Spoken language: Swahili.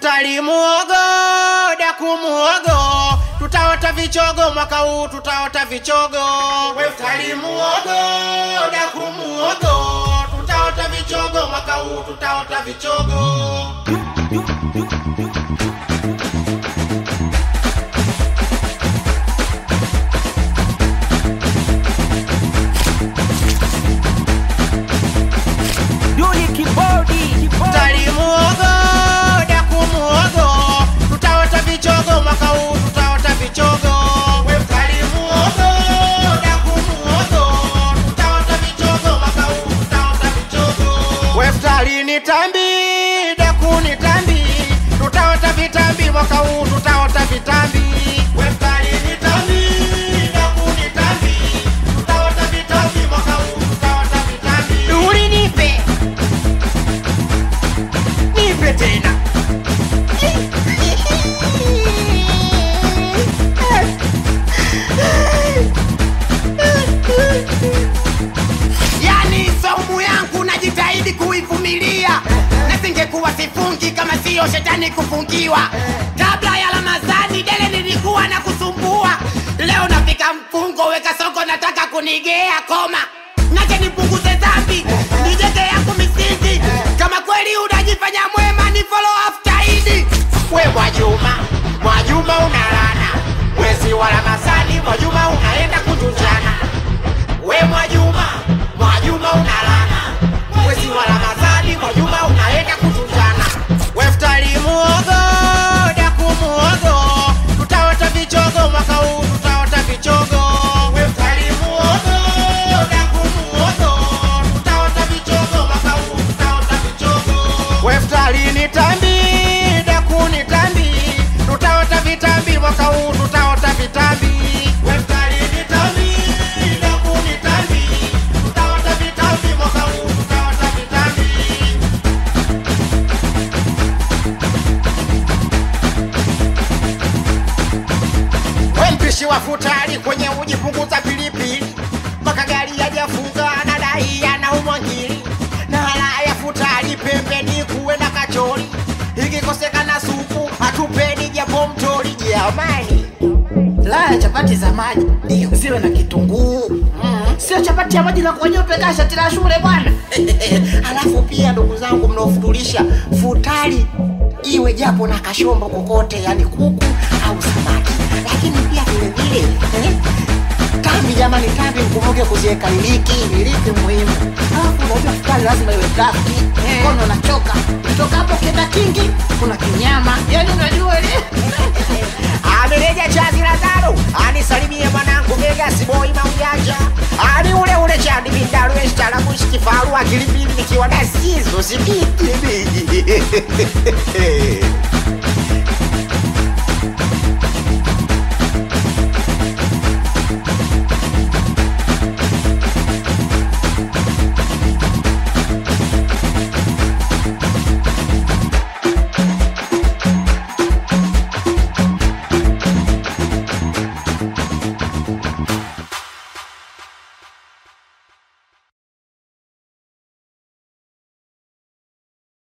Weftari muogo, daku muogo, tutaota vichogo mwaka huu, tutaota vichogo. Weftari muogo, daku muogo, tutaota vichogo mwaka huu, tutaota vichogo. Duli kibodi Weftari muogo, daku muogo, tutaota vichogo mwaka huu, tutaota vichogo. Weftari muogo, daku muogo, tutaota vichogo mwaka huu, tutaota vichogo. Weftari ni tambi, daku ni tambi, tutaota vitambi mwaka huu, tutaota vitambi. Weftari ni tambi, daku ni tambi, tutaota vitambi mwaka huu, tutaota vitambi. Duli nipe nipe tena yani saumu yangu najitahidi kuivumilia na singekuwa sifungi kama siyo shetani kufungiwa kabla ya ramadhani dele nilikuwa na kusumbua leo nafika mfungo weka soko nataka kunigea koma nache nipunguze dhambi nijenge yangu misingi kama kweli unajifanya mwema ni follow after idi we Mwajuma, Mwajuma unalana mwezi wa Ramadhani, Mwajuma unaenda kutunjana. We Mwajuma, Mwajuma unalana mwezi wa Ramadhani, Mwajuma unaenda kutunjana. Weftari muogo, daku muogo, tutaota vichogo mwaka huu, tutaota vichogo. Weftari muogo, daku muogo, tutaota vichogo mwaka huu, tutaota vichogo. Weftari ni tambi, daku ni tambi, tutaota vitambi mwaka huu, tutaota vitambi. Weftari ni tambi, daku ni tambi, tutaota vitambi mwaka huu, tutaota vitambi. We mpishi wa futari kwenye uji punguza pilipili mpaka gari yajafunga na dai anaumwa ngiri na hala ya futari pembeni kuwe na kachori ikikosekana supu hatupeni japo mtori jamani laya chapati za maji ndio ziwe na kitunguu mm. sio chapati ya maji na kuonyeupe kaa shati la shule bwana halafu pia ndugu zangu mnaofutulisha futari iwe japo na kashombo kokote yani kuku au samaki lakini pia vilevile eh, tambi jamani tambi mkumbuke kuziweka iliki iliki muhimu alafu unajua futari lazima iwe drafti mkono unachoka toka hapo kenda kingi kuna kinyama yani unajua ile amereja chazi la tano anisalimie mwanangu Vegas boy maujanja ani ule ule chandi bindaru estaarabushi kifaru akilipili nikiwa na sizo sikiti